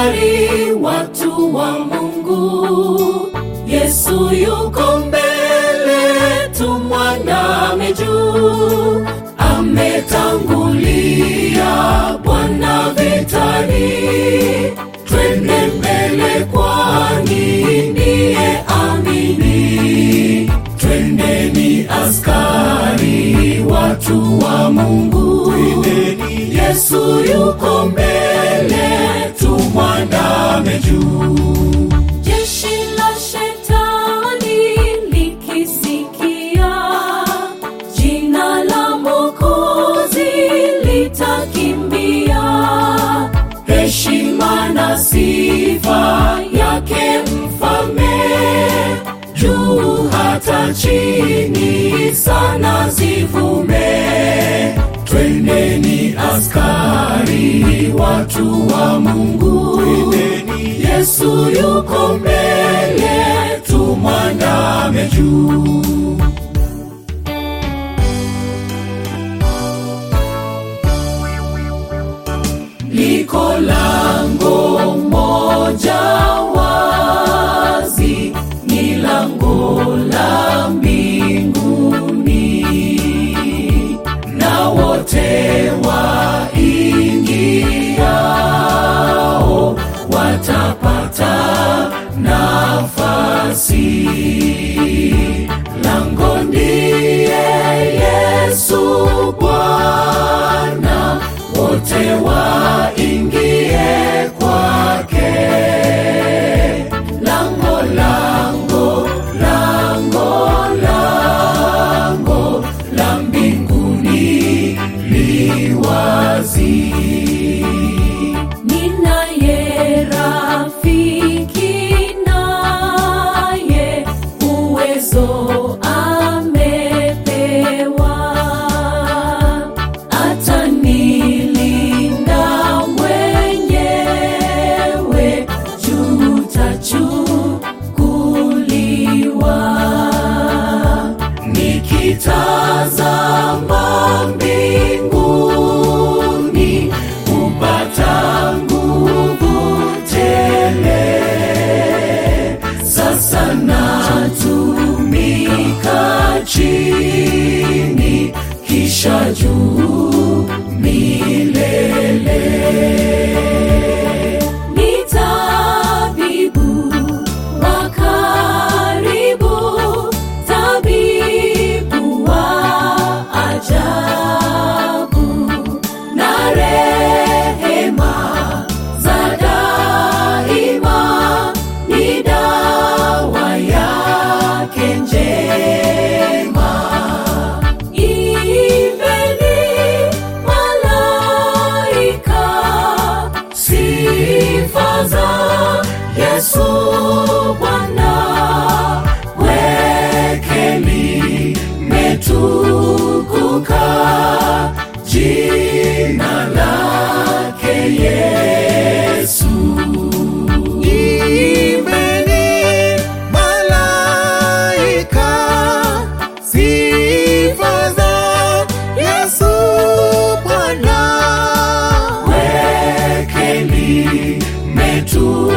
vitani, watu wa Mungu. Yesu yuko mbele, tumwandame juu. Ametangulia Bwana vitani, twende mbele, kwani ndiye amini. Twendeni askari, watu wa Mungu. Yesu yuko mbele, tumwandame juu. Jeshi la shetani likisikia jina la Mwokozi litakimbia. Heshima na sifa yake mfalme, juu hata chini sana zivume. Twendeni askari, watu wa Mungu. Yesu yuko mbele, tumwandame juu. Liko lango moja wazi, ni lango la mbinguni, na wote waingiao watapata nafasi. Lango ndiye Yesu Bwana, wote waingie kwake. Lango, lango, lango, lango la mbinguni li wazi. Ninaye rafiki naye uwezo amepewa, atanilinda mwenyewe, juu tachukuliwa. Nikitazama mbinguni kupata nguvu tele, sasa natumika chini, kisha juu milele. Ni tabibu wa karibu, tabibu wa ajabu, na rehema za daima ni dawa yake njema. Imbeni malaika sifa za Yesu Bwana, weke limetukuka jina lake Yesu. Imbeni malaika sifa za Yesu Bwana. weke limetukuka